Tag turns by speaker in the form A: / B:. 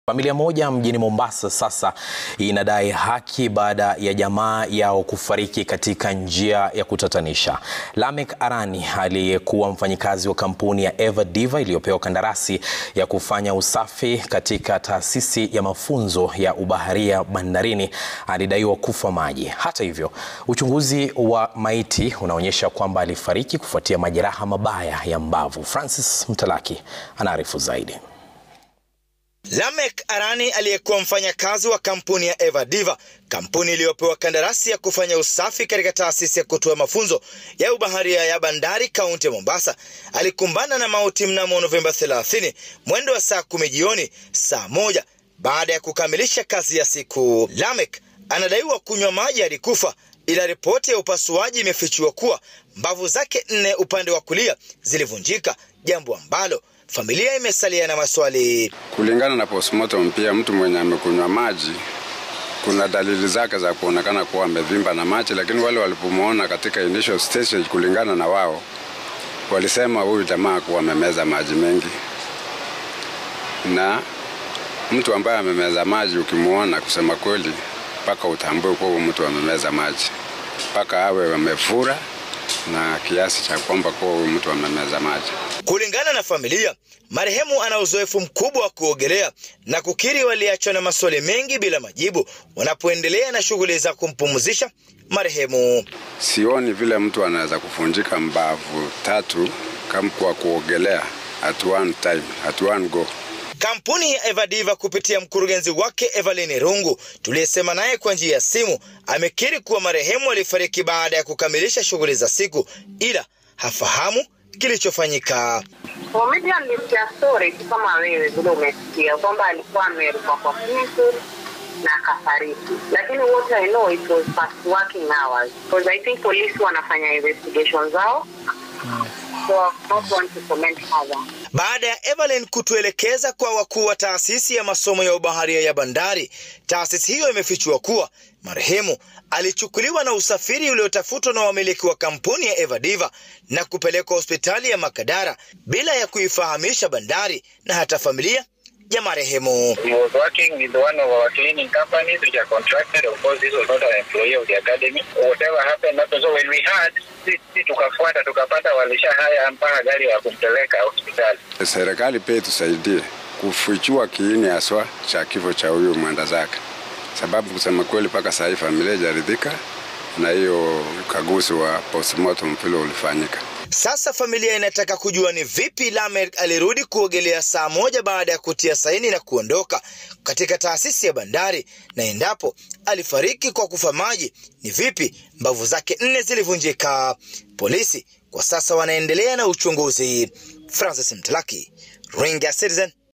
A: Familia moja mjini Mombasa sasa inadai haki baada ya jamaa yao kufariki katika njia ya kutatanisha. Lamek Arani aliyekuwa mfanyikazi wa kampuni ya Eva Diva iliyopewa kandarasi ya kufanya usafi katika taasisi ya mafunzo ya ubaharia bandarini alidaiwa kufa maji. Hata hivyo, uchunguzi wa maiti unaonyesha kwamba alifariki kufuatia majeraha mabaya ya mbavu. Francis Mtalaki anaarifu zaidi.
B: Lamek Arani aliyekuwa mfanyakazi wa kampuni ya Eva Diva, kampuni iliyopewa kandarasi ya kufanya usafi katika taasisi ya kutoa mafunzo ya ubaharia ya bandari kaunti ya Mombasa, alikumbana na mauti mnamo Novemba 30 mwendo wa saa kumi jioni, saa moja baada ya kukamilisha kazi ya siku. Lamek anadaiwa kunywa maji hadi kufa, ila ripoti ya upasuaji imefichua kuwa mbavu zake nne upande wa kulia zilivunjika, jambo ambalo familia imesalia na maswali.
C: Kulingana na postmortem, pia mtu mwenye amekunywa maji, kuna dalili zake za kuonekana kuwa amevimba na maji, lakini wale walipomwona katika initial stage, kulingana na wao, walisema huyu jamaa kuwa amemeza maji mengi, na mtu ambaye amemeza maji ukimwona, kusema kweli, mpaka utambue kuwa mtu amemeza maji, mpaka awe amefura na kiasi cha kwamba kuwa huyu mtu amemeza maji.
B: Kulingana na familia, marehemu ana uzoefu mkubwa wa kuogelea na kukiri waliachwa na maswali mengi bila majibu wanapoendelea na shughuli za kumpumzisha marehemu.
C: Sioni vile mtu anaweza kufunjika mbavu tatu kama kwa kuogelea at one time, at one go.
B: Kampuni ya Eva Diva kupitia mkurugenzi wake Evelyn Rungu tuliyesema naye kwa njia ya simu amekiri kuwa marehemu alifariki baada ya kukamilisha shughuli za siku, ila hafahamu kilichofanyika.
D: Media nilisikia story tu kama wewe vile umesikia kwamba alikuwa ameruka kwa kitu na akafariki, lakini what I know it was past working hours because I think polisi wanafanya investigation zao so I don't want to comment further.
B: Baada ya Evelyn kutuelekeza kwa wakuu wa taasisi ya masomo ya ubaharia ya bandari, taasisi hiyo imefichua kuwa marehemu alichukuliwa na usafiri uliotafutwa na wamiliki wa kampuni ya Eva Diva na kupelekwa hospitali ya Makadara bila ya kuifahamisha bandari na hata familia ya marehemu.
E: He was working with one of our cleaning companies which are contracted. Of course, this was not an employee of the academy. Whatever happened happened. So when we heard, sisi tukafuata tukapata walisha haya mpaka gari ya kumpeleka hospitali.
C: Serikali pia itusaidie kufichua kiini haswa cha kifo cha huyu mwenda zake, sababu kusema kweli, mpaka saa hii familia ijaridhika na hiyo ukaguzi wa postmortem vile ulifanyika.
B: Sasa familia inataka kujua ni vipi Lamek alirudi kuogelea saa moja baada ya kutia saini na kuondoka katika taasisi ya bandari, na endapo alifariki kwa kufa maji, ni vipi mbavu zake nne zilivunjika. Polisi kwa sasa wanaendelea na uchunguzi. Francis Mtalaki, Ringa Citizen,